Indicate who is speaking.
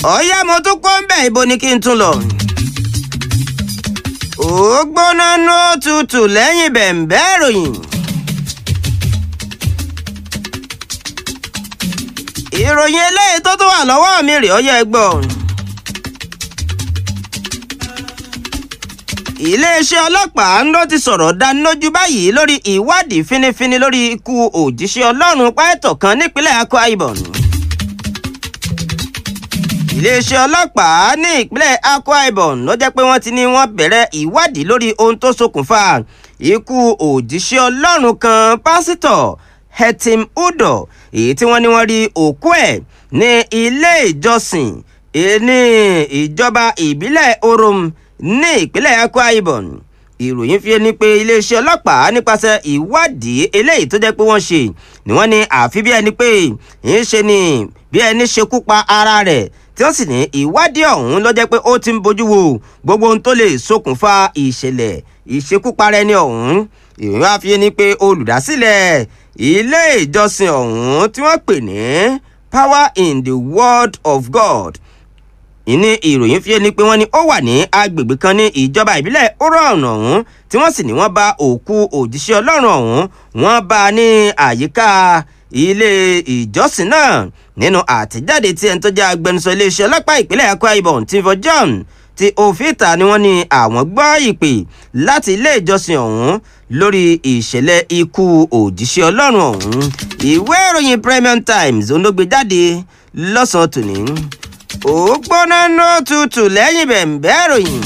Speaker 1: ọ̀yá mo tún kó ń bẹ̀ ibo ni kí n tún lọ. ó gbóná ní òtútù lẹ́yìn bẹ̀ǹbẹ́ ìròyìn. ìròyìn eléyìí tó tún wà lọ́wọ́ mi rèé ọyẹ́ gbọ́. iléeṣẹ́ ọlọ́pàá ló ti sọ̀rọ̀ dánilójú báyìí lórí ìwádìí fínífíní lórí ikú òjíṣẹ́ ọlọ́run páẹ́tọ̀ kan nípínlẹ̀ Akwa Ibom. iléeṣẹ́ ọlọ́pàá ní ìpínlẹ̀ Akwa Ibom ló jẹ́ pé wọ́n ti ní wọ́n bẹ̀rẹ̀ ìwádìí lórí ohun tó ṣokùnfà ikú òjíṣẹ́ ọlọ́run kan pásítọ̀ Hetim Udo èyí tí wọ́n ní wọ́n rí òkú ẹ̀ ní ilé ìjọsìn ní ìjọba ìbílẹ̀ Orom ní ìpínlẹ̀ Akwa Ibom ìròyìn fi ni pé iléeṣẹ́ ọlọ́pàá nípasẹ̀ ìwádìí eléyìí tó jẹ́ pé wọ́n ṣe ni wọ́n ní àfi bí ẹni pé ń ṣe ni bí ẹni ṣekú pa ara rẹ̀ tí wọ́n sì ní ìwádìí ọ̀hún ló jẹ́ pé ó ti ń bójú wo gbogbo ohun tó lè ṣokùnfà ìṣẹ̀lẹ̀ ìṣekúpara ẹni ọ̀hún ìròyìn wá fi ni pé olùdásílẹ̀ ilé ìjọsìn ọ̀hún tí wọ́n pè ní Power in the Word of God ìní ìròyìn fi ni pé wọ́n ní ó wà ní agbègbè kan ní ìjọba ìbílẹ̀ oron ọ̀hún tí wọ́n sì ní wọ́n bá òkú òjíṣẹ́ ọlọ́run ọ̀hún wọ́n bá a ní àyíká ilé ìjọsìn náà nínú àtẹ̀jáde tí ẹni tó jẹ́ agbẹnusọ iléeṣẹ́ ọlọ́pàá ìpínlẹ̀ Akwa Ibom Tifo John ti òfìta ni wọ́n ní àwọn gbọ́ ìpè láti ilé ìjọsìn ọ̀hún lórí ìṣẹ̀lẹ̀ ikú òjíṣẹ́ ọlọ́run ọ̀hún ìwé ìròyìn Premium Times olóògbé jáde lọ́sàn-án tòní ó gbóná ní òtútù lẹ́yìn bẹ̀ǹbẹ́ ìròyìn.